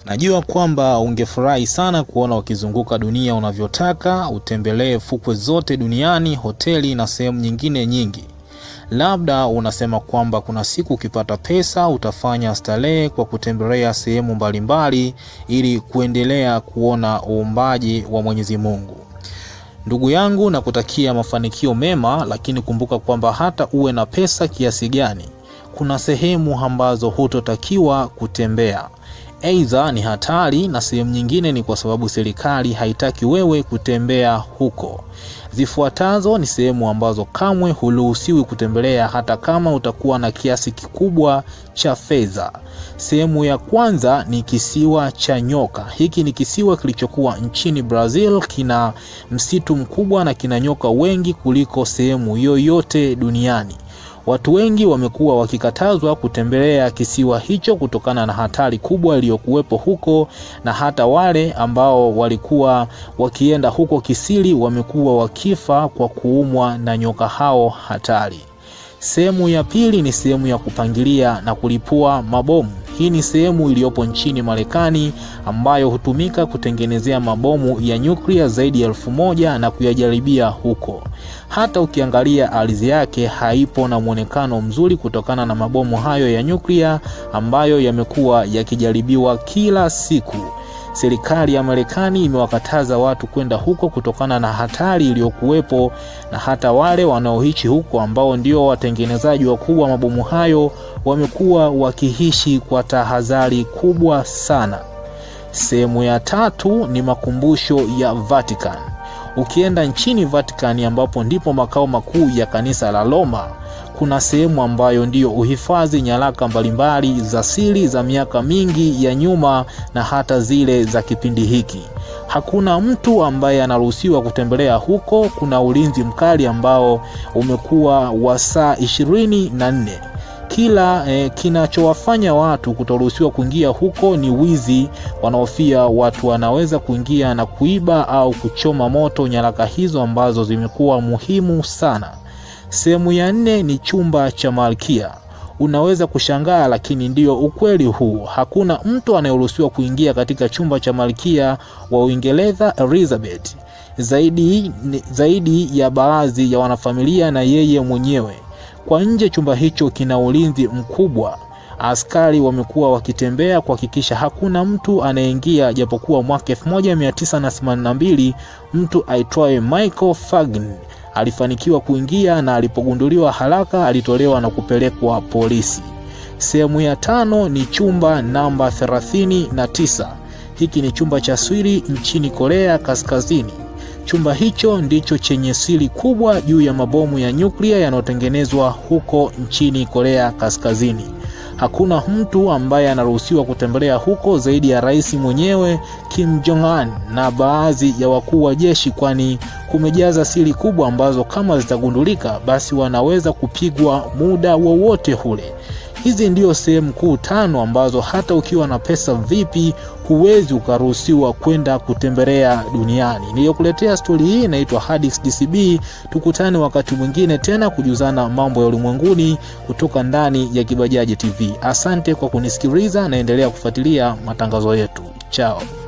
Najua kwamba ungefurahi sana kuona ukizunguka dunia unavyotaka, utembelee fukwe zote duniani, hoteli na sehemu nyingine nyingi. Labda unasema kwamba kuna siku ukipata pesa utafanya starehe kwa kutembelea sehemu mbalimbali ili kuendelea kuona uumbaji wa Mwenyezi Mungu. Ndugu yangu, nakutakia mafanikio mema, lakini kumbuka kwamba hata uwe na pesa kiasi gani, kuna sehemu ambazo hutotakiwa kutembea. Aidha ni hatari na sehemu nyingine ni kwa sababu serikali haitaki wewe kutembea huko. Zifuatazo ni sehemu ambazo kamwe huruhusiwi kutembelea hata kama utakuwa na kiasi kikubwa cha fedha. Sehemu ya kwanza ni kisiwa cha nyoka. Hiki ni kisiwa kilichokuwa nchini Brazil, kina msitu mkubwa na kina nyoka wengi kuliko sehemu yoyote duniani. Watu wengi wamekuwa wakikatazwa kutembelea kisiwa hicho kutokana na hatari kubwa iliyokuwepo huko, na hata wale ambao walikuwa wakienda huko kisiri wamekuwa wakifa kwa kuumwa na nyoka hao hatari. Sehemu ya pili ni sehemu ya kupangilia na kulipua mabomu. Hii ni sehemu iliyopo nchini Marekani ambayo hutumika kutengenezea mabomu ya nyuklia zaidi ya elfu moja na kuyajaribia huko. Hata ukiangalia ardhi yake haipo na mwonekano mzuri kutokana na mabomu hayo ya nyuklia ambayo yamekuwa yakijaribiwa kila siku. Serikali ya Marekani imewakataza watu kwenda huko kutokana na hatari iliyokuwepo, na hata wale wanaoishi huko ambao ndio watengenezaji wakubwa wa mabomu hayo wamekuwa wakiishi kwa tahadhari kubwa sana. Sehemu ya tatu ni makumbusho ya Vatican. Ukienda nchini Vatican ambapo ndipo makao makuu ya kanisa la Roma, kuna sehemu ambayo ndiyo uhifadhi nyaraka mbalimbali za siri za miaka mingi ya nyuma na hata zile za kipindi hiki. Hakuna mtu ambaye anaruhusiwa kutembelea huko. Kuna ulinzi mkali ambao umekuwa wa saa ishirini na nne. Kila eh, kinachowafanya watu kutoruhusiwa kuingia huko ni wizi. Wanaofia watu wanaweza kuingia na kuiba au kuchoma moto nyaraka hizo ambazo zimekuwa muhimu sana. Sehemu ya nne ni chumba cha malkia. Unaweza kushangaa, lakini ndiyo ukweli huu. Hakuna mtu anayeruhusiwa kuingia katika chumba cha malkia wa Uingereza Elizabeth, zaidi, zaidi ya baadhi ya wanafamilia na yeye mwenyewe. Kwa nje, chumba hicho kina ulinzi mkubwa. Askari wamekuwa wakitembea kuhakikisha hakuna mtu anayeingia, japokuwa mwaka 1982 mtu aitwaye Michael Fagan alifanikiwa kuingia na alipogunduliwa haraka alitolewa na kupelekwa polisi. Sehemu ya tano ni chumba namba 39. Hiki ni chumba cha siri nchini Korea Kaskazini. Chumba hicho ndicho chenye siri kubwa juu ya mabomu ya nyuklia yanayotengenezwa huko nchini Korea Kaskazini. Hakuna mtu ambaye anaruhusiwa kutembelea huko zaidi ya rais mwenyewe Kim Jong Un na baadhi ya wakuu wa jeshi, kwani kumejaza siri kubwa ambazo kama zitagundulika, basi wanaweza kupigwa muda wowote ule. Hizi ndio sehemu kuu tano ambazo hata ukiwa na pesa vipi huwezi ukaruhusiwa kwenda kutembelea duniani. Niliyokuletea stori hii inaitwa Hadix DCB. Tukutane wakati mwingine tena kujuzana mambo ya ulimwenguni kutoka ndani ya Kibajaji TV. Asante kwa kunisikiliza, naendelea kufuatilia matangazo yetu. Chao.